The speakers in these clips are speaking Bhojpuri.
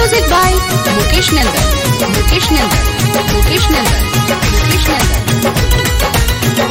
Music by Mukesh Nandan. Mukesh Nandan. Mukesh Nandan. Mukesh Nandan.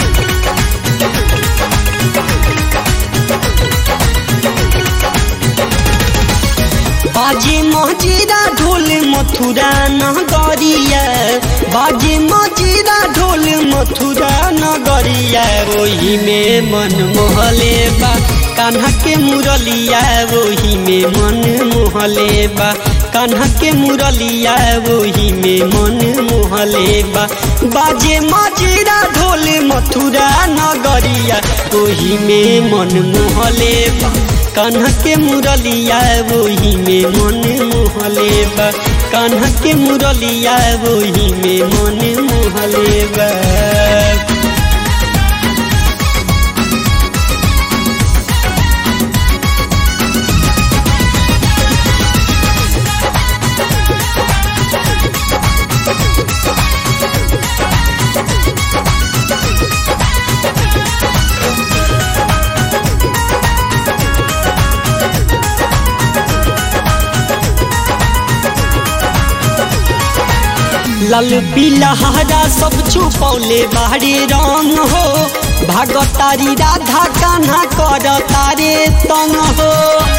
बाजे मजीरा ढोल मथुरा नगरिया बाजे मजीरा ढोल मथुरा नगरिया वही में मन मोहले बा कान्हा के मुरलिया वही में मन मोहले बा कान्हा के मुरलिया वही में मन मोहले बा बाजे मजीरा ढोल मथुरा नगरिया वही में मन मोहले बा कान्हा के मुरलिया वही में मन मोहले बा कान्हा के मुरलिया वही में मन मोहले बा लाल पीला हरा सब छुपौले बाहरे रंग हो भागतारी राधा कान्हा कर तारे तंग हो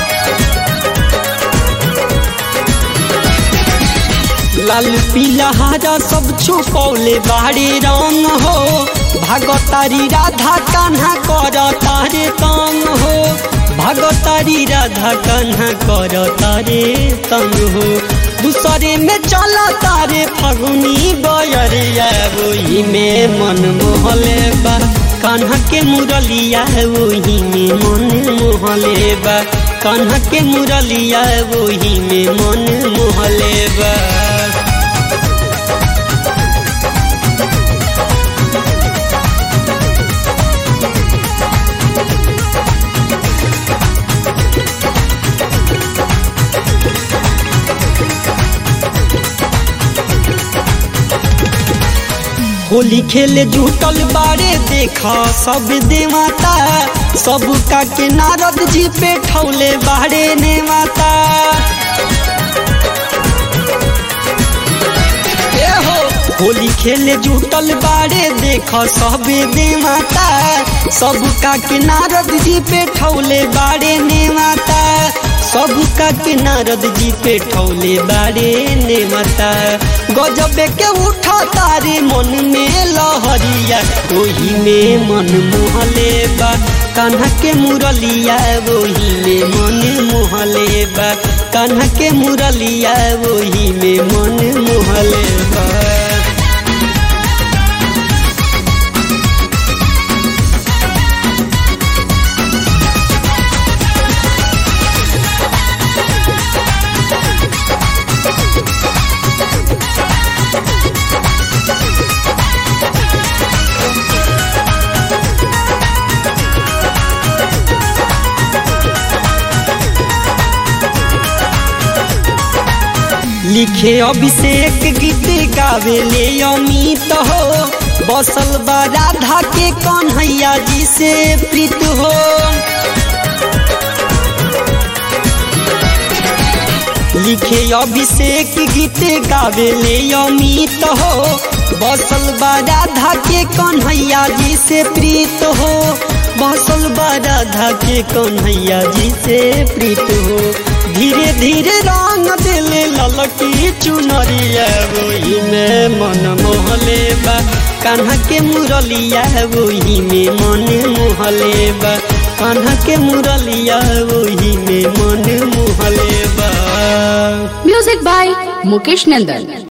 लाल पीला हरा सब छुपौले बाहरे रंग हो भागतारी राधा कान्हा कर तारे तंग हो भागतारी राधा कान्हा कर तारे तंग हो दूसरे में चला तारे फगुनी बयरिया वही में मन मोहले बा कान्हा के मुरलिया वही में मन मोहले बा कान्हा के मुरलिया वही में मन मोहले बा होली खेले जुटल बारे देखा सब देवता सब का के नारद जी पे ठौले बारे ने माता ए हो होली खेले जुटल बारे देख सब देवता सब का के नारद जी पे ठौले बारे ने माता सब का के नारद जी पे ठौले बारे ने माता गजबे के उठा तारे मन में लहरिया वही में मन मोहले बा कान्हा के मुरलिया वही में मन मोहले बा कान्हा के मुरलिया वही में मन मोहले बा लिखे अभिषेक गीत गावे ले अमित हो बसल बा राधा के कन्हैया जी से प्रीत हो लिखे अभिषेक गीत गावे ले अमित हो बसल बा राधा के कन्हैया जी से प्रीत हो बसल बा राधा के कन्हैया जी से प्रीत हो धीरे धीरे रंग दिले ललकी चुनरिया वही में मन मोहले बा कान्हा के मुरलिया वही में मन मोहले बा कान्हा के मुरलिया वही में मन मोहले बा Music by Mukesh Nandan.